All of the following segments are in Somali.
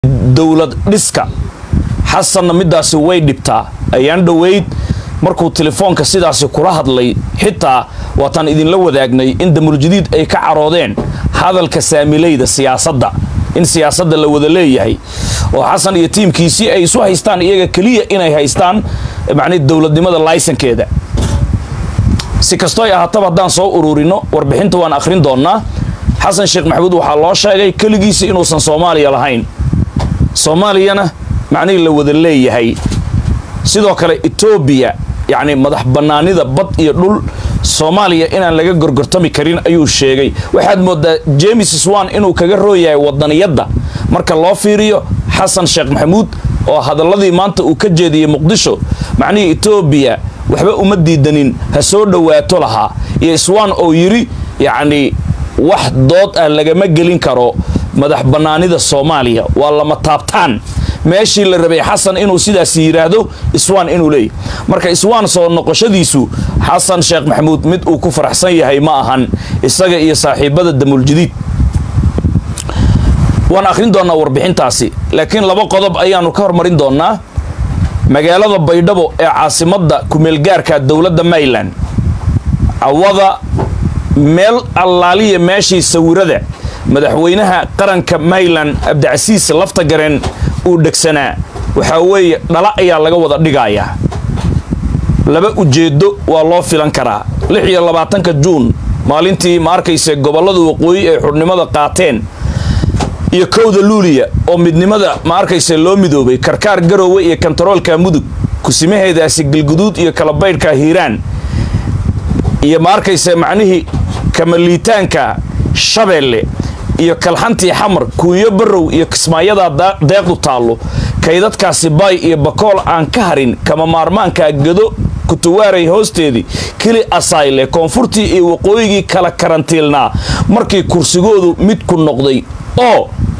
dowlad dhiska xasanna midaasi way dhibtaa ayaan dhoweyd markuu telefoonka sidaasi kula hadlay xitaa waataan idinla wadaagnay in damuljadiid ay ka caroodeen hadalka saamilayda siyaasadda in siyaasadda la wada leeyahay oo xasan iyo tiimkiisii ay isu haystaan iyaga keliya inay haystaan macnii dowladnimada laysankeeda si kastoo ay ahaataba haddaan soo ururino warbixinta waan akhrin doonnaa xasan sheekh maxamuud waxaa loo sheegay keligiisi inuusan soomaaliya lahayn soomaaliyana macnihii la wada leeyahay sidoo kale etoobiya yacni madax bannaanida bad iyo dhul soomaaliya inaan laga gorgortami karin ayuu sheegay waxaad moodaa james swan inuu kaga rooyahay wadaniyadda marka loo fiiriyo xasan sheekh maxamuud oo hadalladii maanta uu ka jeediyey muqdisho macnihii etoobiya waxba uma diidanin ha soo dhowaato lahaa iyo swan oo yidhi yacni wax dood ah lagama gelin karo madax bannaanida soomaaliya waa lama taabtaan meeshii la rabay xasan inuu sidaas yidhaahdo iswaan inuu leeyahy marka iswaan soo noqoshadiisu xasan sheekh maxamuud mid uu ku faraxsan yahay ma ahan isaga iyo saaxiibada damuljadiid waan akhrin doonnaa warbixintaasi laakiin laba qodob ayaannu ka hormarin doonnaa magaalada baydhabo ee caasimadda kumeelgaarka dowladda mayland cawada meel allaaliya meeshii sawirada madaxweynaha qaranka mayland cabdicasiis lafta gareen uu dhegsanaa waxaa weeye dhala ayaa laga wada dhigayaa laba ujeeddo waa loo filan karaa lix iyo labaatanka juun maalintii ma arkayse gobollada waqooyi ay xudhnimada qaateen iyo kowda luuliya oo midnimada ma arkayse loo midoobay karkaar garoowe iyo kontaroolka mudug kusimaheedaasi galguduud iyo kalabaydhka hiiraan iyo ma arkayse macnihii kamaliitaanka shabeelle iyo kalxantii xamar kuuyo barow iyo kismaayadaa deeqdu taallo kaydadkaasi baay iyo bakool aan ka harin kama maarmaanka gado kutuwaaray hoosteedii keli asayle koonfurtii iyo waqooyigii kala karantiilnaa markii kursigoodu midku noqday oo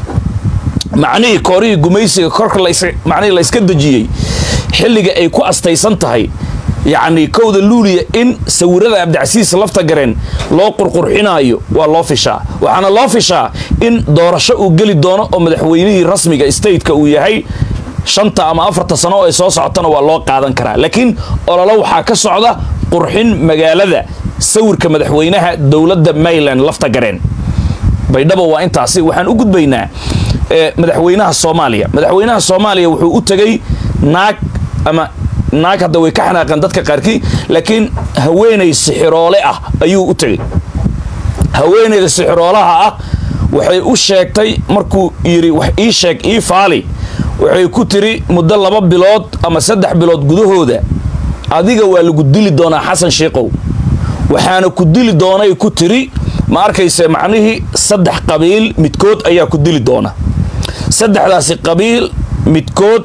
macnihii koorihii gumaysiga korka macnihii layska dejiyey xilliga ay ku astaysan tahay yacni kowda luuliya in sawirada cabdicasiis lafta gareen loo qurqurxinaayo waa loo fishaa waxaana loo fishaa in doorasho uu geli doono oo madaxweynihii rasmiga stateka uu yahay shanta ama afarta sano oo ay soo socotana waa loo qaadan karaa laakiin ololo waxaa ka socda qurxin magaalada sawirka madaxweynaha dowladda mayland lafta gareen baydhabo waa intaasi waxaan u gudbaynaa madaxweynaha soomaaliya madaxweynaha soomaaliya wuxuu u tegey naag ama naag hadda way ka xanaaqeen dadka qaarkii laakiin haweenay sixiroole ah ayuu u tegey haweenayda sixiroolaha ah waxay u sheegtay markuu yidhi wax ii sheeg ii faali waxay ku tiri muddo laba bilood ama saddex bilood gudahooda adiga waa lagu dili doonaa xasan shiikow waxaana ku dili doonay ku tiri ma arkayse macnihii saddex qabiil midkood ayaa ku dili doona saddexdaasi qabiil midkood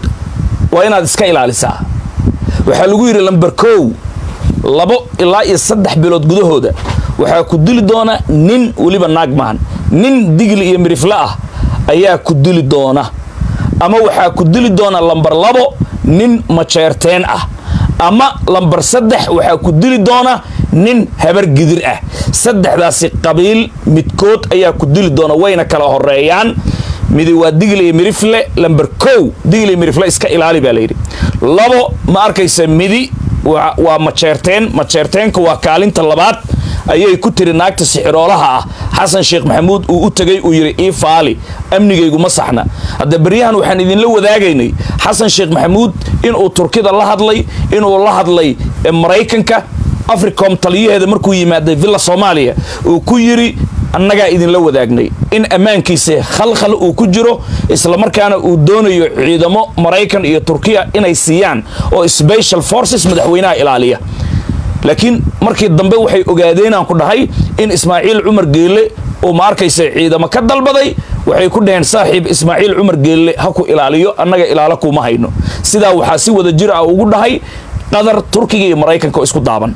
waa inaad iska ilaalisaa waxaa lagu yidhi lamber kow labo ilaa iyo saddex bilood gudahooda waxaa ku dili doona nin weliba naag maahan nin digli iyo mirifle ah ayaa ku dili doona ama waxaa ku dili doona lamber labo nin majeerteen ah ama lamber saddex waxaa ku dili doona nin habar gidir ah saddexdaasi qabiil midkood ayaa ku dili doona wayna kala horeeyaan midi waa digli iyo mirifle lamber kow digli iyo mirifle iska ilaali baa layidhi labo ma arkaysa midi waa majeerteen majeerteenka waa kaalinta labaad ayay ku tiri naagta sixiroolaha ah xasan sheekh maxamuud uu u tegay uu yidhi ii faali amnigaygu ma saxna hadda beryahan waxaan idinla wadaagaynay xasan sheekh maxamuud inuu turkida la hadlay inuu la hadlay maraykanka africom taliyaheeda markuu yimaaday villa soomaaliya uu ku yidhi annagaa idinla wadaagnay in ammaankiisa khalkhal uu ku jiro islamarkaana uu doonayo ciidamo maraykan iyo turkiya inay siiyaan oo special forces madaxweynaha ilaaliya laakiin markii dambe waxay ogaadeenaan ku dhahay in ismaaciil cumar geelle uu ma arkaysa ciidamo ka dalbaday waxay ku dhaheen saaxiib ismaaciil cumar geelle ha ku ilaaliyo annaga ilaalo kuuma hayno sidaa waxaa si wada jir ah ugu dhahay qadar turkiga iyo maraykanka oo isku daaban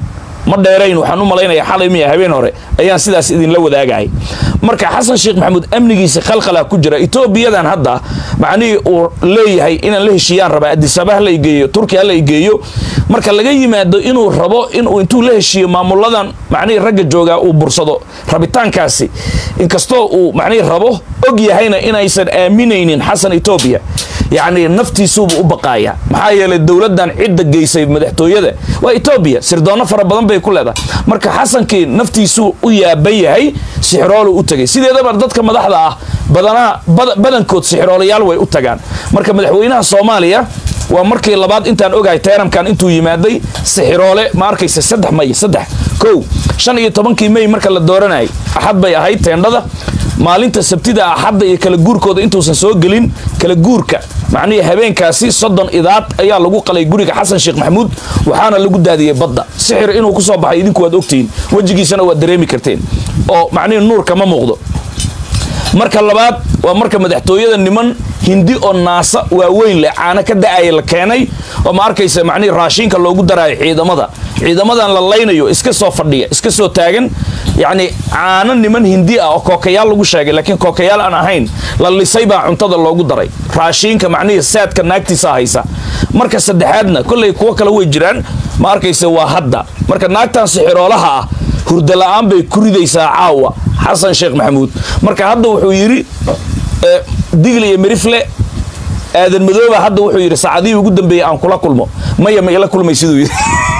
ma dheerayn waxaan u malaynaya xalay miya habeen hore ayaan sidaas idinla wadaagay marka xasan sheekh maxamuud amnigiisa khalkhalaa ku jira etoobiyadan hadda macnihii uu leeyahay inaan la heshiiyaan rabaa adisaba hala igeeyo turkiya hala igeeyo marka laga yimaado inuu rabo inuu intuu la heshiiyo maamuladan macnihii ragga joogaa uu bursado rabitaankaasi inkastoo uu macnihii rabo og yahayna inaysan aaminaynin xasan etoobiya yacni naftiisuuba u baqaaya maxaa yeelay dowladdan cidda geysay madaxtooyada waa etoobiya sirdoonno fara badan bay ku leedahay marka xasankii naftiisuu u yaaban yahay sixiroolu u tegay sideedaba dadka madaxda ah badanaa badankood sixiroolayaal way u tagaan marka madaxweynaha soomaaliya waa markii labaad intaan ogahay tayramkan intuu yimaaday sixiroole ma arkaysa saddex may saddex kow shan iyo tobankii may marka la dooranayay axad bay ahayd teendhada maalinta sabtida axadda iyo kala guurkooda intuusan soo gelin kala guurka macnihii habeenkaasi soddon idaad ayaa lagu qalay guriga xasan sheekh maxamuud waxaana lagu daadiyey badda sixir inuu ku soo baxay idinku waad ogtihiin wejigiisana waad dareemi karteen oo macnihii nuurka ma muuqdo marka labaad waa marka madaxtooyada niman hindi oo naasa waaweyn leh caano ka da-aya la keenay oo ma arkaysa macnihii raashiinka loogu daraayo ciidamada ciidamadan la laynayo iska soo fadhiya iska soo taagan yacni caano niman hindi ah oo kookayaal lagu sheegay laakiin kookayaal aan ahayn la lisay baa cuntada loogu daray raashiinka macnihii saadka naagtiisa haysa marka saddexaadna kollay kuwo kale way jiraan ma arkaysa waa hadda marka naagtan sixiroolaha ah hurda la-aan bay ku ridaysaa caawa xasan sheekh maxamuud marka hadda wuxuu yidhi digli iyo mirifle aadan madooba hadda wuxuu yidhi saacadihii ugu dambeeyey aan kula kulmo maya ma ila kulmay siduu yidhi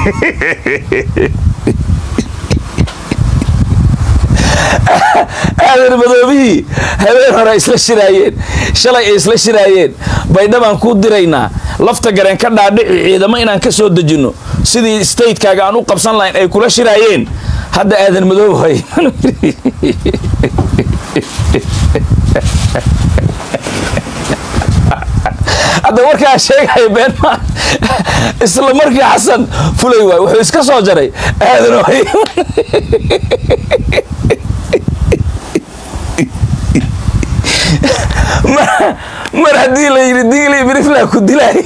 aadan madoobihii habeen hore ay isla shiraayeen shalay ay isla shiraayeen baydhabaan kuu diraynaa lafta gareen ka dhaadhici ciidamo inaan ka soo dejinno sidii statekaaga aan u qabsan lahayn ay kula shiraayeen hadda aadan madoob hay hadda warkaa sheegaya been maa isla markii xasan fulay waay wuxuu iska soo jaray aadan hay mar haddii la yidhi digli miriflaa ku dilaay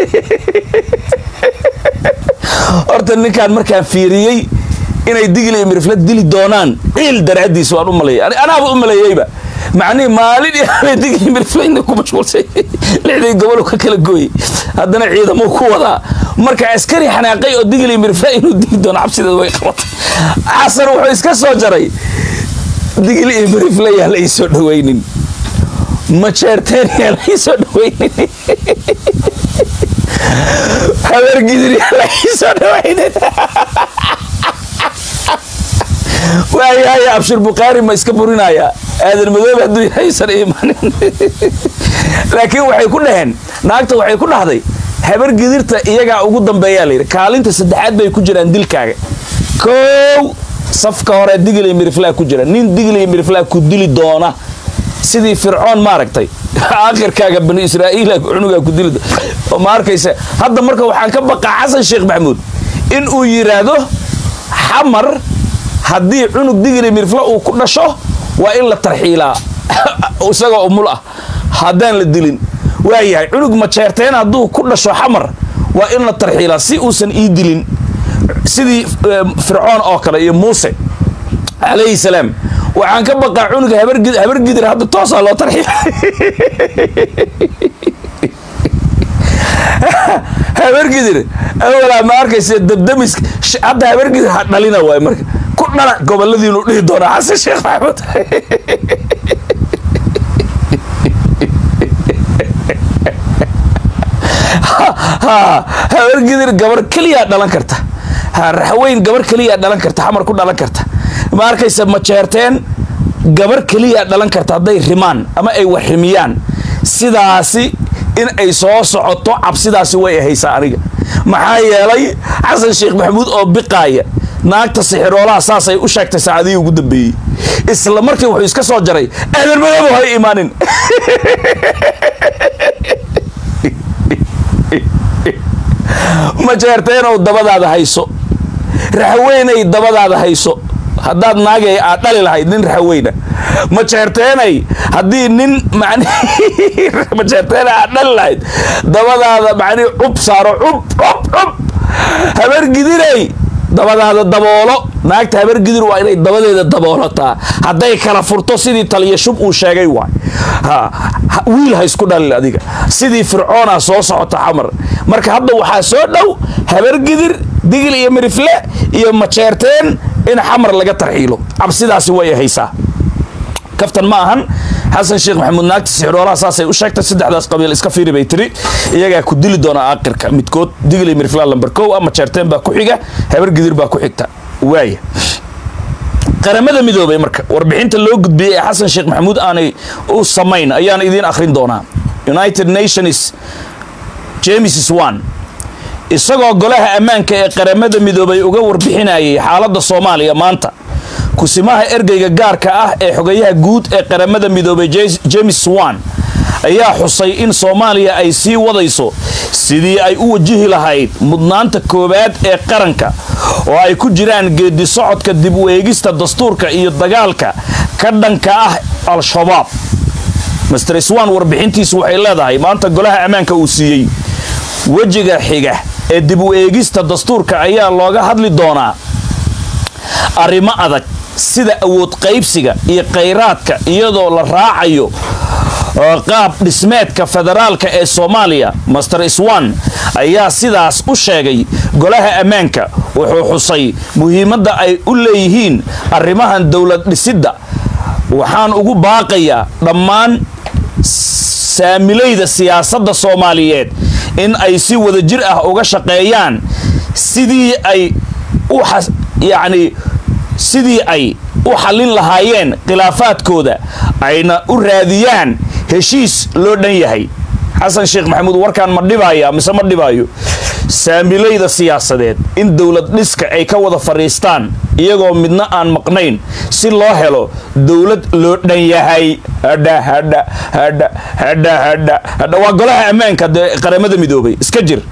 horta ninkaan markaan fiiriyey inay digli iyo mirifla dili doonaan ciil daraaddiis waan u maleeyay anaaba u maleeyeyba macnihii maalin iyo habeen digli mirifla inay ku mashquulsay lixdii gobol ka kala gooyey haddana ciidamuu ku wadaa marka askari xanaaqay oo digli mirifla inuu dili doono cabsideed way qabatay xasan wuxuu iska soo jaray digli iyo mirifla yaa la ii soo dhawaynin majeerteen yaa la ii soo dhawaynin habargidir yaa la ii soo dhawaynin waayahay abshir bukhaari ma iska burinayaa aadan madoobe hadduu yahaysan iimaanin laakiin waxay ku dhaheen naagta waxay ku dhahday habar gidirta iyagaa ugu dambeeyaa layidhi kaalinta saddexaad bay ku jiraan dilkaaga kow safka hore digli miriflaa ku jira nin digli miriflaa ku dili doona sidii fircoon maaragtay aakhirkaaga bani israa'iila cunugaa ku dili oo ma arkaysa hadda marka waxaan ka baqaa xasan sheekh maxamuud in uu yidhaahdo xamar haddii cunug digli mirifla uu ku dhasho waa in la tarxiilaa isagoo umul ah haddaan la dilin waayahay cunug majeerteen hadduu ku dhasho xamar waa in la tarxiilaa si uusan ii dilin sidii fircoon oo kale iyo muuse calayhi salaam waxaan ka baqaa cunuga habargidir hadda toosaa loo tarxiila habargidir awalaa ma arkaysa dabdamis hadda habargidir ha dhalina waay marka ku dhala goboladiinu dhihi doonaa xasan sheekh maxamuud habargidir gabar keliyaa dhalan karta raxweyn gabar keliyaa dhalan karta xamar ku dhalan karta ma arkaysa majeerteen gabar keliyaa dhalan karta hadday rimaan ama ay wax rimiyaan sidaasi in ay soo socoto cabsidaasi way ahaysaa aniga maxaa yeelay xasan sheekh maxamuud oo biqaaya naagta sixiroolaha saasay u sheegtay saacadihii ugu dambeeyey isla markii wuxuu iska soo jaray aadan madoobo hay imaanin majeerteenow dabadaada hayso raxweynay dabadaada hayso haddaad naagay aad dhali lahayd nin raxweyna majeerteenay haddii nin majeerteena aad dhali lahayd dabadaada macnihi cub saaro cub cub cub habargidinay dabadaada daboolo naagta habargidir waa inay dabadeeda daboolataa hadday kala furto sidii taliya shub uu sheegay waay wiil ha isku dhalin adiga sidii fircoona soo socota xamar marka hadda waxaa soo dhow habargidir digil iyo mirifle iyo majeerteen in xamar laga tarxiilo cabsidaasi way haysaa kaftan ma ahan xasan sheekh maxamuud naagta sixroolaha saasay u sheegtay saddexdaas qabiil iska fiiri bay tiri iyagaa ku dili doona aakhirka midkood digli mirfla lamber kow ama jeerteen baa ku xiga habar gidir baa ku xigta waaya qaramada midoobay marka warbixinta loo gudbiyey ee xasan sheekh maxamuud aanay u samayn ayaan idiin akhrin doonaa united nations james one isagoo golaha ammaanka ee qaramada midoobay uga warbixinayay xaaladda soomaaliya maanta kusimaha ergeyga gaarka ah ee xogayaha guud ee qaramada midoobay james wan ayaa xusay in soomaaliya ay sii wadayso sidii ay u wajihi lahayd mudnaanta koowaad ee qaranka oo ay ku jiraan geedi socodka dib u eegista dastuurka iyo dagaalka ka dhanka ah al-shabaab master swan warbixintiisu waxay leedahay maanta golaha ammaanka uu siiyey wejiga xiga ee dib u eegista dastuurka ayaa looga hadli doonaa arrimo adag sida awood qaybsiga iyo khayraadka iyadoo la raacayo qaab dhismeedka federaalka ee soomaaliya master swan ayaa sidaas u sheegay golaha ammaanka wuxuu xusay muhiimadda ay u leeyihiin arrimahan dowlad dhisidda waxaan ugu baaqayaa dhammaan saamilayda siyaasadda soomaaliyeed in ay si wadajir ah uga shaqeeyaan sidii ay u yacni sidii ay u xallin lahaayeen khilaafaadkooda ayna u raadiyaan heshiis loo dhan yahay xasan sheekh maxamuud warkaan ma dhibaya mise ma dhibaayo saamilayda siyaasadeed in dowlad dhiska ay ka wada fadhiistaan iyagoo midna aan maqnayn si loo helo dowlad loo dhan yahay hadha hadha hadha hadha hadha hadha waa golaha ammaanka dee qaramada midoobay iska jir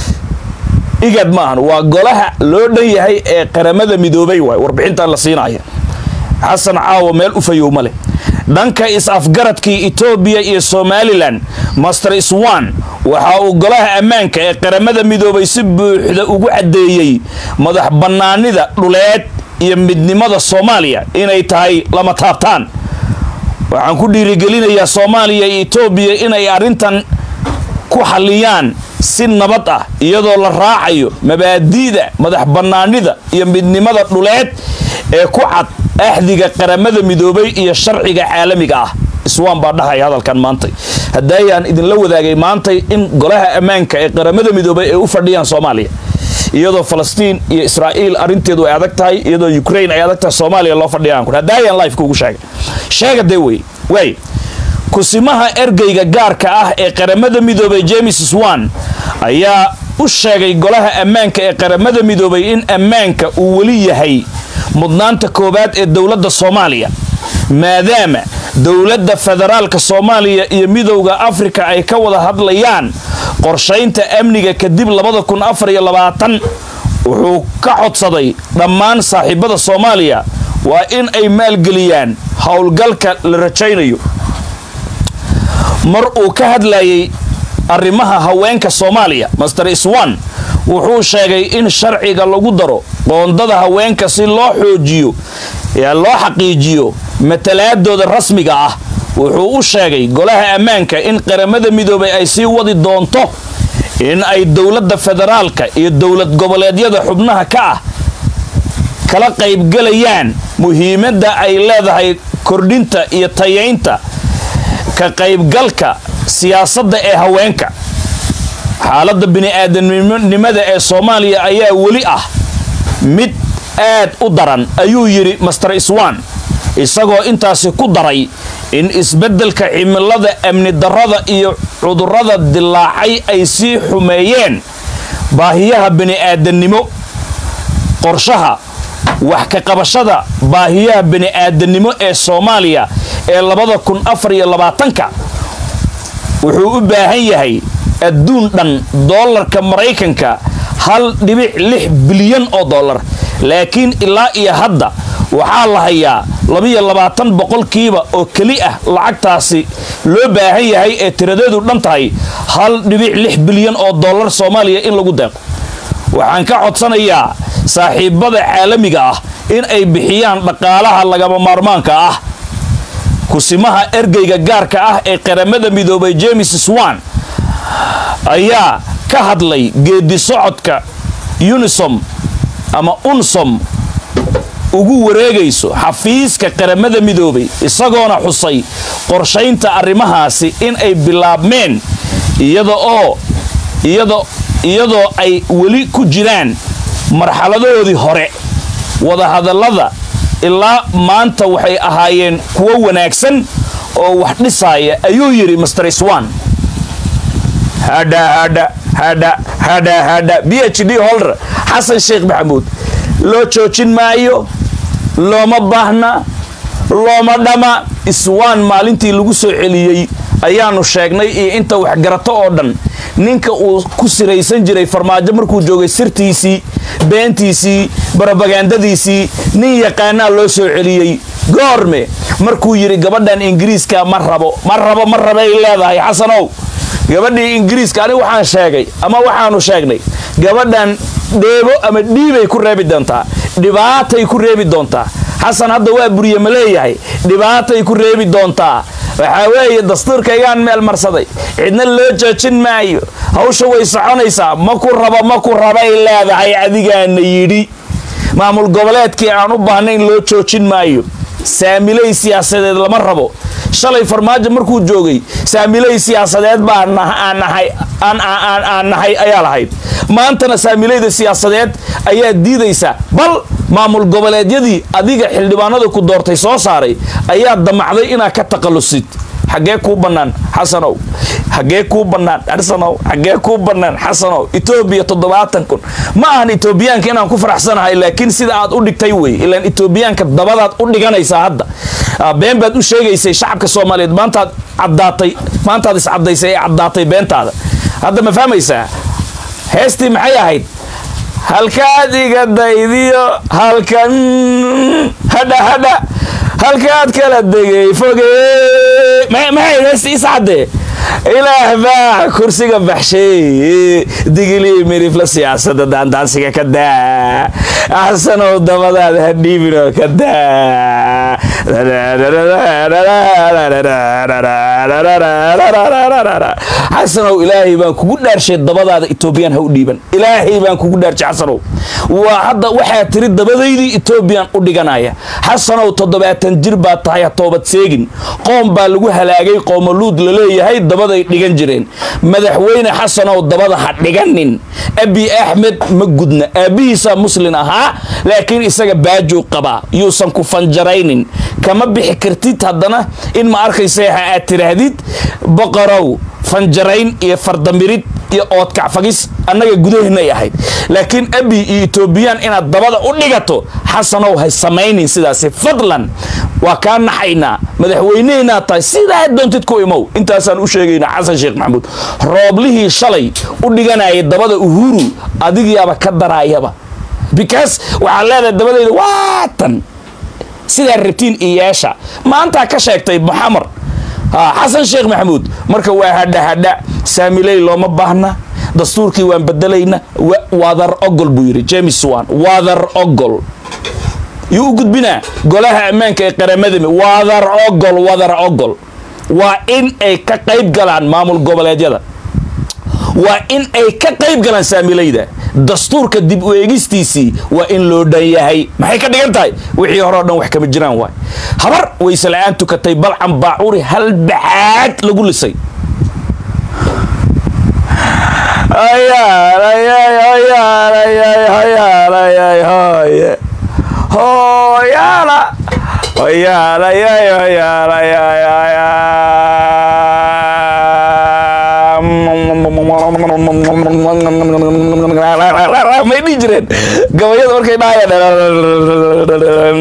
igad maahan waa golaha loo dhan yahay ee qaramada midoobay waay warbixintan la siinaya xasan caawo meel u fayow ma leh dhanka is-afgaradkii etoobiya iyo somalilan master swan waxa uu golaha ammaanka ee qaramada midoobay si buuxda ugu caddeeyey madax bannaanida dhuleed iyo midnimada soomaaliya inay tahay lama taabtaan waxaan ku dhiirigelinayaa soomaaliya iyo etoobiya inay arrintan ku xalliyaan si nabad ah iyadoo la raacayo mabaadi'da madax bannaanida iyo midnimada dhuleed ee ku cad axdiga qaramada midoobay iyo sharciga caalamiga ah iswaan baa dhahaya hadalkan maantay haddaayaan idinla wadaagay maantay in golaha ammaanka ee qaramada midoobay ay u fadhiyaan soomaaliya iyadoo falastiin iyo israa'iil arrinteedu ay adag tahay iyadoo ukraine ay adag tahay soomaaliya loo fadhiyaan haddaayaan lifeka ugu sheegay sheega dee wey waay kusimaha ergeyga gaarka ah ee qaramada midoobay james swan ayaa u sheegay golaha ammaanka ee qaramada midoobay in ammaanka uu weli yahay mudnaanta koowaad ee dowladda soomaaliya maadaama dowladda federaalka soomaaliya iyo midowda afrika ay ka wada hadlayaan qorshaynta amniga kadib labada kun afar iyo labaatan wuxuu ka codsaday dhammaan saaxiibada soomaaliya waa in ay maalgeliyaan howlgalka la rajaynayo mar uu ka hadlayay arrimaha haweenka soomaaliya master swan wuxuu sheegay in sharciga lagu daro qoondada haweenka si loo xoojiyo loo xaqiijiyo matalaadooda rasmiga ah wuxuu u sheegay golaha ammaanka in qaramada midoobay ay sii wadi doonto in ay dowladda federaalka iyo dowlad goboleedyada xubnaha ka ah kala qaybgelayaan muhiimadda ay leedahay kordhinta iyo tayaynta ka qaybgalka siyaasadda ee haweenka xaaladda bini-aadanimada ee soomaaliya ayaa weli ah mid aad u daran ayuu yidhi master swan isagoo intaasi ku daray in isbeddelka cimilada amni darrada iyo cudurrada dilaacay ay sii xumeeyeen baahiyaha bini'aadannimo qorshaha wax ka qabashada baahiyaha bini'aadannimo ee soomaaliya ee labada kun afar iyo labaatanka wuxuu u baahan yahay adduun dhan doolarka maraykanka hal dhibic lix bilyan oo dollar laakiin ilaa iyo hadda waxaa la hayaa labiyo labaatan boqolkiiba oo keli ah lacagtaasi loo baahan yahay ee tiradeedu dhan tahay hal dhibic lix bilyan oo dollar soomaaliya in lagu deeqo waxaan ka codsanayaa saaxiibada caalamiga ah in ay bixiyaan dhaqaalaha lagama maarmaanka ah kusimaha ergeyga gaarka ah ee qaramada midoobay james swan ayaa ka hadlay geedi socodka unisom ama unsom ugu wareegayso xafiiska qaramada midoobay isagoona xusay qorshaynta arrimahaasi in ay bilaabmeen iyada oo iyada iyadoo ay weli ku jiraan marxaladahoodii hore wadahadallada ilaa maanta waxay ahaayeen kuwo wanaagsan oo wax dhisaaya ayuu yidhi master swan hadha hadha hadha hadha hadha b h d holder xasan sheekh maxamuud loo joojin maayo looma baahna looma dhama iswaan maalintii lagu soo celiyey ayaanu sheegnay iyo inta waxgarato oo dhan ninka uu ku siraysan jiray farmaajo markuu joogay sirtiisii beentiisii barobagandadiisii nin yaqaanaa loo soo celiyey goorme markuu yidhi gabadhan ingiriiska ma rabo ma rabo ma rabay leedahay xasanow gabadhii ingiriiska anigu waxaan sheegay ama waxaanu sheegnay gabadhan dheebo ama dhiibay ku reebi doontaa dhibaatay ku reebi doontaa xasan hadda waa buriye ma leeyahay dhibaatay ku reebi doontaa waxaa weeye dastuurkaygaan meel marsaday cidna loo joojin maayo hawsha way soconaysaa ma ku rabo ma ku rabay leedahay adigaana yidhi maamul goboleedkii aan u baahnayn loo joojin maayo saamiley siyaasadeed lama rabo shalay farmaajo markuu joogay saamiley siyaasadeed baa aan nahay ayaa lahayd maantana saamileyda siyaasadeed ayaa diidaysa bal maamul goboleedyadii adiga xildhibaanada ku doortay soo saaray ayaa damacday inaad ka taqalusid xaggee kuu bannaan xasanow xaggee kuu bannaan xasanow xaggee kuu bannaan xasanow etoobiya toddobaatan kun ma ahan etoobiyaanka inaan ku faraxsanahay laakiin sida aad u dhigtay wey ilaan etoobiyaanka dabadaad u dhiganaysaa hadda been baad u sheegaysay shacabka soomaaliyeed maantaad caddaatay maantaad iscaddaysay ee caddaatay beentaada hadda ma fahmaysaa heestii maxay ahayd halkaad iga daydiyo halkan hadha hadha halkaad kala degay foge maxay heesti iscadde ilaah baa kursiga baxshay digilii mirifla siyaasada daandaansiga ka daa axsanow dabadaada ha dhiibinoo ka daa xasanow ilaahay baan kugu dhaarshay dabadaada etoobiyaan ha u dhiiban ilaahay baan kugu dhaarshay xasanow waa hadda waxaa tiri dabadaydii etoobiyaan u dhiganaya xasanow toddobaatan jir baa tahay ha toobad seegin qoom baa lagu halaagay qoomoluud laleeyahay dabaday dhigan jireen madaxweyne xasanow dabada ha dhiganin abi axmed ma gudna aabbihiisaa muslin ahaa laakiin isaga baajuu qabaa yuusan ku fanjaraynin kama bixi kartid haddana in ma arkaysa ha aad tiraahdid boqorow fanjarayn iyo fardamirid iyo oodkacfagis annaga gudaheennay ahayd laakiin abi iyo etoobiyaan inaad dabada u dhigato xasanow hay samaynin sidaasi fadlan waa kaa naxaynaa madaxweyneheenaa tahay sidaa doontid ku imow intaasaan u sheegaynaa xasan sheekh maxamuud rooblihii shalay u dhiganayay dabada uhuru adigiyaaba ka daraayaba bikaas waxaad leedahay dabadayda waatan sidaa rabtiin iyeesha maantaa ka sheegtay maxamar xasan sheekh maxamuud marka waa hadha hadha saamiley looma baahna dastuurkii waan bedelayna wadar ogol buu yidhi james wan wadar ogol yuu u gudbinaa golaha ammaanka ee qaramada wadar ogol wadar ogol waa in ay ka qayb galaan maamul goboleedyada waa in ay ka qayb galaan saamilayda dastuurka dib u eegistiisii waa in loo dhan yahay maxay ka dhigan tahay wixii hore o dhan wax kama jiraan waay habar wayse la-aan tukatay balcan baacuri hal baxaad lagu lisay may dhihi jireen gabayada markay dhahayaan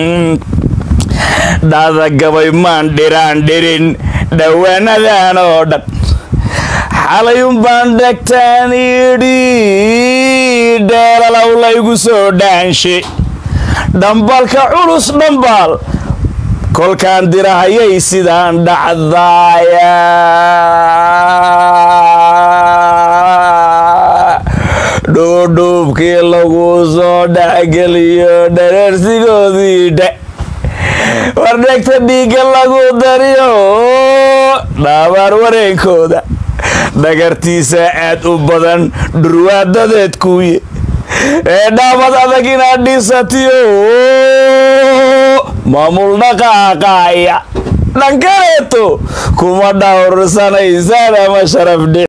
dhada gabay maan dhiraan dhirin dhowaanadan oo dhan xalayun baan dhegtaan idhi dheelalow laygu soo dhaanshe dhambalka culus dhambaal kolkaan dirahayay sidaan dhacdaaya dhuubkii lagu soo dhexgeliyo dhareersigoodii dhe war dhegta dhiigga lagu dariyo dhaabaar wareegkooda dhagartiisa aad u badan dhurwaadadeed kuuye ee dhaabad adag inaad dhisatiyo maamul dhaqaaqaaya dhankaleeto kuma dhawrsanaysaan ama sharaf dhe